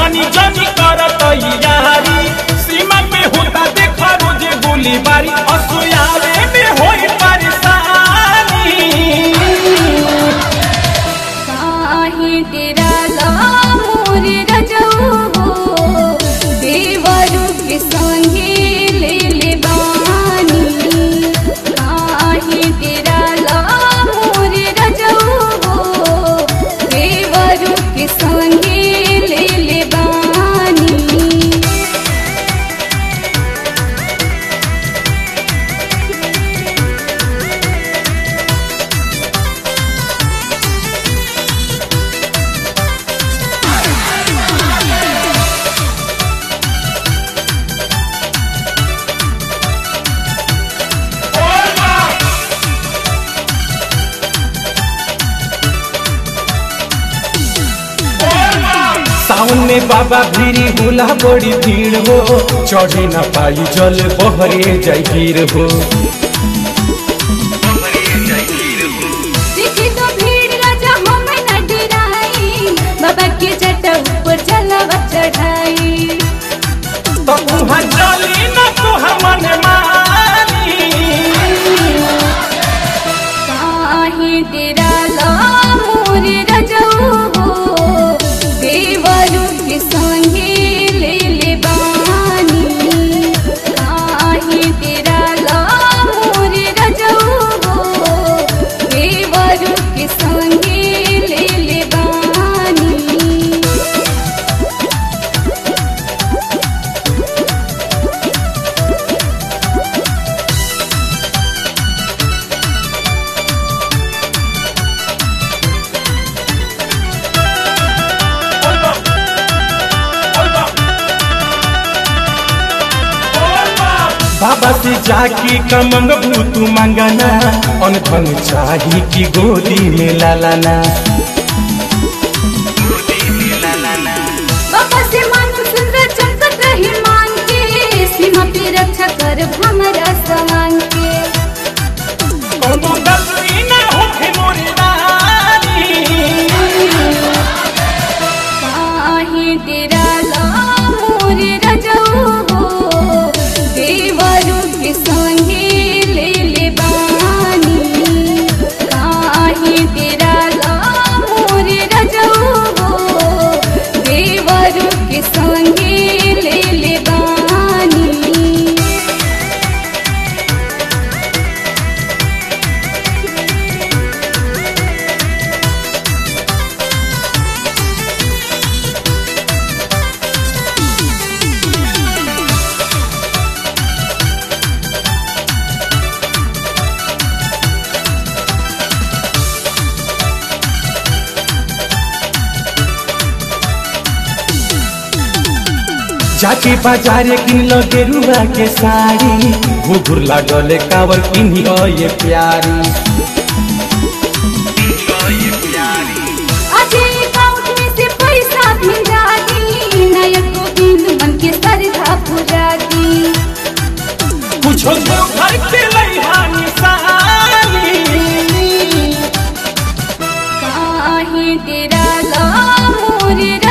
धनी जनी कर तैयारी सीमा पे होता देखा रोजे गोलीबारी असुयावे में होई परेशानी काहे डेराला मोर रजऊ हो देवरु के संगे ले ले बानी काहे डेराला मोर रजऊ हो देवरु के संगे ले ले बानी सावन में बाबा भीरी होला बड़ी भीड़ हो चढ़े न पाई जल बहरे जाई गिर हो देखी तो भीड़ राजा हम न डराई बाबा के जटा ऊपर जलवा चढ़ाई तो वहाँ चली न तो हमन मानी काहे डेराला मोर रजऊ हो देवरु के संगे ले ले बानी काहे डेराला मोर रजऊ हो देवरु के संगे ले ले बानी बाबा से जाके कमंग तू मंगना अनधन चाही की गोदी में लालाना बाबा से मांग सुंदर चमकत रही मांग के सीमा पे रक्षा कर हमरा समान के कोनो गलती न होखे मोरे रानी काहे डेराला मोर रजऊ हो देवरु के संगे ले ले बानी काहे डेराला मोर रजऊ हो देवरु के संगे ले ले बानी जाके बाजारे किन लो गेरुआ के साड़ी घुघुर लागले कावर किन्ही ये प्यारी अजे अकाउंट में से पैसा भेजा दी नायक गोविंद मन के सरधा पूरा दी कुछो तो घर के लइहा निशानी काहे डेराला मोर